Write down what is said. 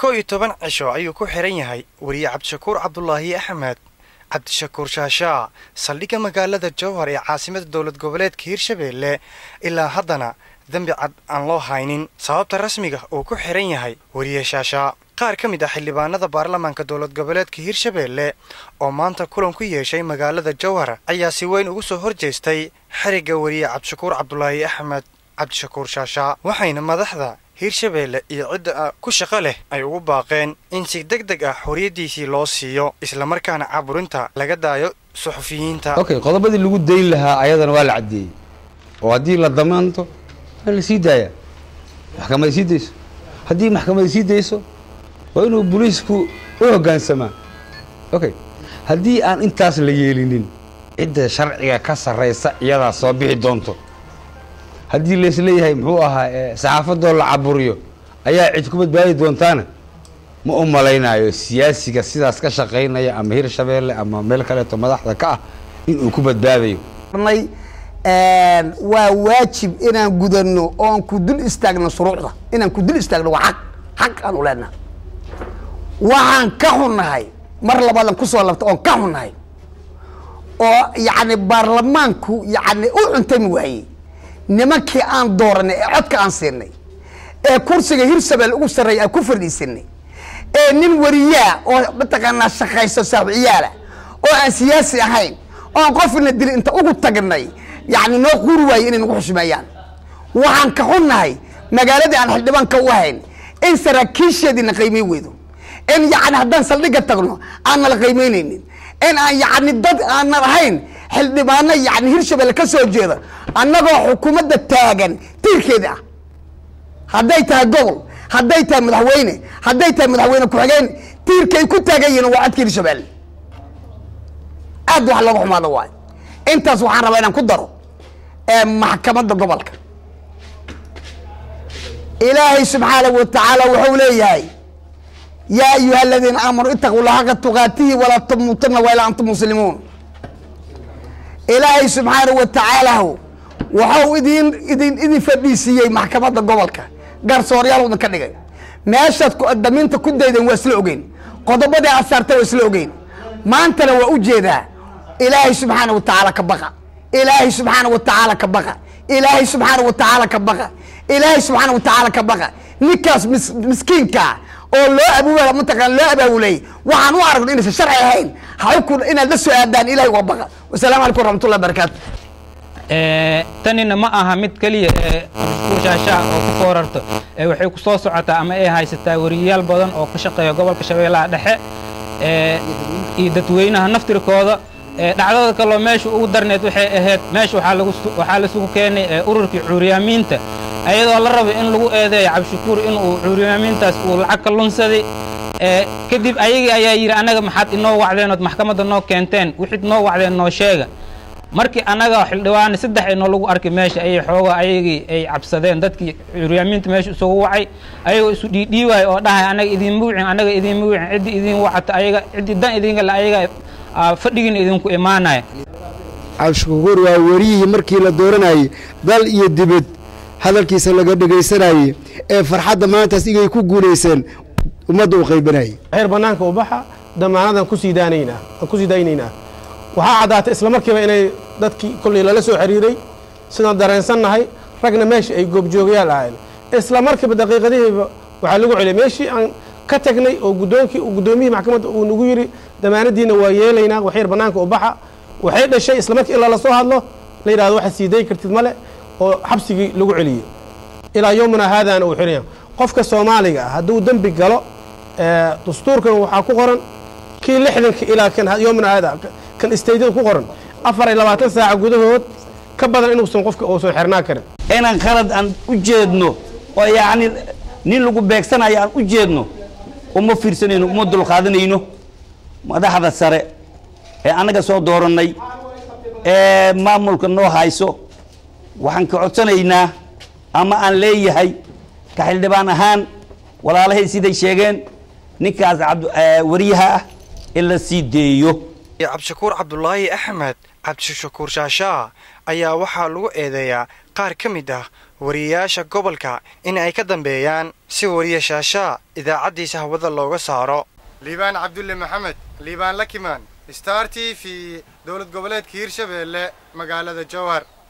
kow iyo toban cisho ayuu ku xihan yahay weriye cabdishakuur cabdulaahi axmed cabdishakuur shaashaa saldhigga magaalada jowhar ee caasimada dowlad goboleedka hirshabeelle ilaa haddana dembi cad aan loo haynin sababta rasmiga uu ku xihan yahay weriye shaashaa qaar ka mid ah xildhibaanada baarlamaanka dowlad goboleedka hirshabeelle oo maanta kulan ku yeeshay magaalada jowhar ayaa si weyn ugu soo hor jeestay xerigga weriye cabdishakuur cabdulaahi axmed cabdishakuur shaashaa waxayna madaxda hirshabeelle iyo cidda ku shaqo leh ay ugu baaqeen in si deg deg ah xorriyaddiisii loo siiyo islamarkaana caburinta laga daayo suxufiyiinta okay qodobadii lagu dayn lahaa ayadana waa la caddeeyey oo haddii la damaanto waa la sii daayaa maxkamada sii dayso haddii maxkamada sii dayso waa inuu booliisku u hoggaansamaa okay haddii aan intaas la yeelinin cidda sharciga ka sarraysa iyadaa soo bixi doonto haddii laisleeyahay muxuu ahaa saxaafadoo la caburiyo ayaa cid ku badbaadi doontaana ma u malaynayo siyaasiga sidaas ka shaqaynaya ama hirshabeelle ama meel kaleeto madaxda ka ah inuu ku badbaadayo waa waajib inaan gudano oon ku dul istaagno shuruucda inaan ku dul istaagno waa xaq xaq aan u leenaha waxaan ka xunnahay mar labaadan kusoo labta oon ka xunnahay oo yacni baarlamaanku yacni u cuntami waayey nimankii aan dooranay ee codka aan siinay ee kursiga hirshabelle ugu sarreeya aan ku fadhiisanay ee nin wariyaa oo mataqaanaa shaqayso saaxiiciyaala oo aan siyaasi ahayn oon qofna dili inta ugu tagnay yacni noo quuri waayey inay nagu xushmeeyaan waxaan ka xunnahay magaaladii aan xildhibaanka u ahayn in saraakiisheediina qiimay weydo in yacni haddaan saldhigga tagno aan nala qiimaynaynin in aan yacni dad aanan ahayn xildhibaano yacni hirshabelle ka soo jeeda annagoo xukuumadda taagan tiirkeeda ah hadday tahay gobol hadday tahay madaxweyne hadday tahay madaxweyne ku-xigeen tiirkay ku taagan yihiin waa codka hirshabelle aad wax looga xumaado waay intaas waxaan rabaa inaan ku daro maxkamadda gobolka ilaahay subxaanahu wa tacaala wuxuu leeyahay yaa ayuha aladiina aamanuu itaquu llaha xaqa tuqaatihi walaa tamuutunna waa ilaa antum muslimuun ilaahay subxaanahu wa tacaala waxau idin idin idin fadhiisiiyey maxkamadda gobolka garsooryaal idin ka dhigay meeshaad damiinta ku daydeen waa isla ogeyn qodobadii aad saartay waa isla ogeyn maantana waa ujeedaa ilaahay subxaana wa tacaala ka baqa ilaahay subxaana wa tacaala ka baqa ilaahay subxaana wa tacaala ka baqa ilaahay subxaana wa tacaala ka baqa ninkaas mis miskiinkaa oo loo abuuba mataqaan loo abaabulay waxaan u aragno inaysan sharci ahayn hawku inaad la soo aadaan ilahay uga baqa wasalaamu calaykum waraxmatullahi barakaatu tanina ma aha mid keliya ee shaashaa oo ku foorarto ee waxay ku soo socotaa ama ay haysataa weriyayaal badan oo ka shaqeeya gobolka shabeellaha dhexe iyo dadweynaha naftirkooda dhacdada kaloo meesha ugu darneed waxay ahayd meesha waxaa lasugu keenay ururkii cuuryaamiinta ayadoo la rabay in lagu eedeeyo cabdishakuur inuu cuuryaamiintaas uu lacag ka lunsaday kadib ayagii ayaa yidhi annaga maxaad inoo wacdeenood maxkamadda noo keenteen wixid noo wacdeen noo sheega markii annaga xildhibaane saddex ay noolagu arkay meesha ayay xoogaa ayagii ay cabsadeen dadkii curyaamiinta meesha isugu wacay ayagoo isu dhiidhiiwaay oo dhahay annaga idiinma wicin annaga idiinma wicin ciddii idiin wacata ayaga ciddii dan idinka le ayaga fadhigiina idinku imaanaya cabdishakuur waa weriyihii markii la dooranayey dal iyo dibad hadalkiisa laga dhegaysanayey ee farxadda maantaas igay ku guulayseen ummadda u qaybanayay xeer bannaanka u baxa damaanadan kusii daanaynaa aan kusii daynaynaa waxaa caddaatay isla markiiba inay dadkii kolley lala soo xiriiray sidaan dareensannahay ragna meesha ay goobjoogayaal ahayn isla markiiba daqiiqadihiiba waxaa lagu celiyay meeshii aan ka tagnay oo guddoonkii guddoomiyihii maxkamadda uu nagu yidhi damaanadiina waa yeelaynaa waxyar bannaanka u baxa waxay dhashay isla markii ilaa lasoo hadlo la yidhahdo waxaad sii dayi kartid male oo xabsigii lagu celiyey ilaa yowmina haadaana uu xiraya qofka soomaaliga ah hadduu dembi galo dastuurkan waxaa ku qoran kii lixdanka ilaa kan yowmina haada kan istaydyada ku qoran afar iyo labaatan saaca gudahood ka badan inuusan qofka uusan xirnaa karin inaan qalad aan u jeedno oo yacni nin lagu beegsanayo aan u jeedno uma fiirsanayno uma dulqaadanayno madaxda sare ee annaga soo doorannay ee maamulka noo hayso waxaan ka codsanaynaa ama aan leeyahay ka xildhibaan ahaan walaalahay siday sheegeen ninkaas wariyaha ah in la sii deeyo cabdishakuur cabdulaahi axmed cabdishakuur shaashaa ayaa waxaa lagu eedeeyaa qaar ka mid ah wariyayaasha gobolka in ay ka dambeeyaan si wariye shaashaa idaacaddiisa hawada looga saaro liibaan cabdulle maxamed liibaan lakimaan star t v dowlad goboleedka hiirshabeelle magaalada jowhar